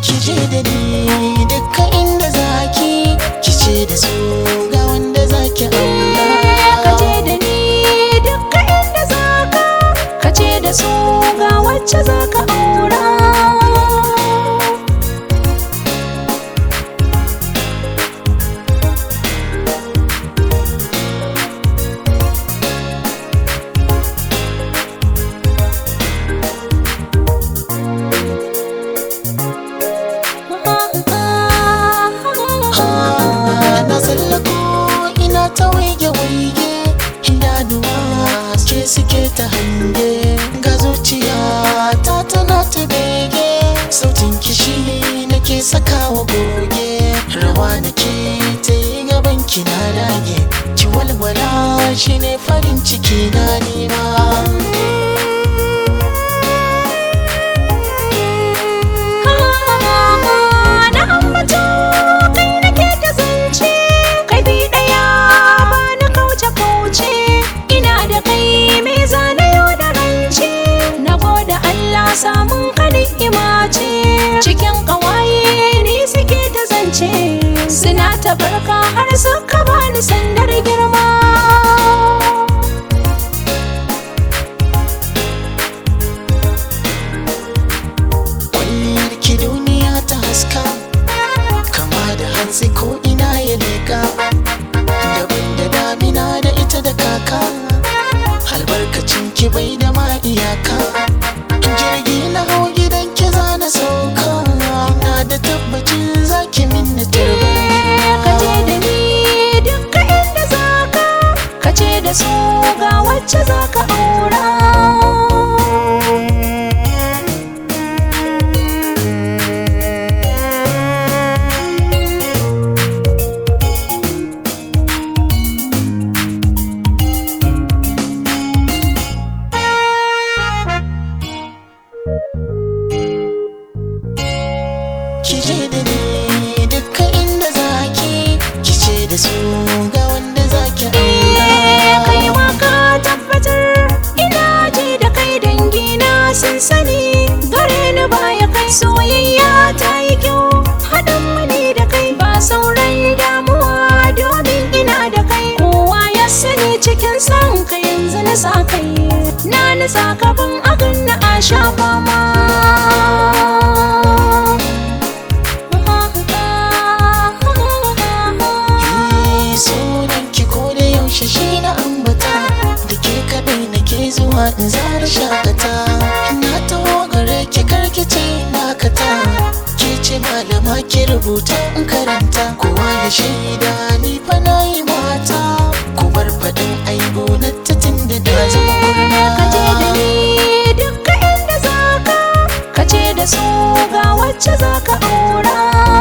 ki je da ni dukkan inda zaki ki ce da su ga wanda zaki aura ka je da ni dukka inda zaka ka ce da su ga wacce zaka aura Ah, na tsallako ina ta waige waige idanuwa ke suke ta hange ga zuciya ta tana ta bege sautin kishi nake sakawa goge rawa nake ta yi gaban ki na dage ki walwala shine farin ciki na nima na ambato kai nake ta zance kai bi daya ba na kauce kauce ina da kai me zane yau da rance na gode Allah samun ka ni'ima ce cikin kawaye ni suke ta zance suna ta barka har suka bani sandar girma kwalliyar ki duniya ta haska kama da hantsi ko ina ya leka daban da damina da ita da kaka albarkacin ki bai da ma iyaka jirgi na hau gidan ki za na sauka ina da tabbacin zaki min na ka je da ni dukka inda zaka ka ce da su ga wacce zaka aura ki je da ni dukkan inda zaki ki ce da su ga wanda zaki aura kai ma ka tabbatar ina ji da kai dangina sun sani gare ni baya kai soyayya ta yi kyau haɗin mani da kai ba sauran damuwa domin ina da kai kowa ya sani cikin san ka yanzu na sa kai na nisa kafin agan na a sha fama Eh, sunan ki ko da yaushe shi na ambata da ke kadai nake zuwa in zara shakata na taho gare ki karki ce nakata ke ce malama ki rubuta in karanta kowa ya shaida ni fa na yi mata ku bar faɗin aibu na tatin da da zama kurna ka je da ni dukka inda zaka ka ce da su ga wacce zaka aura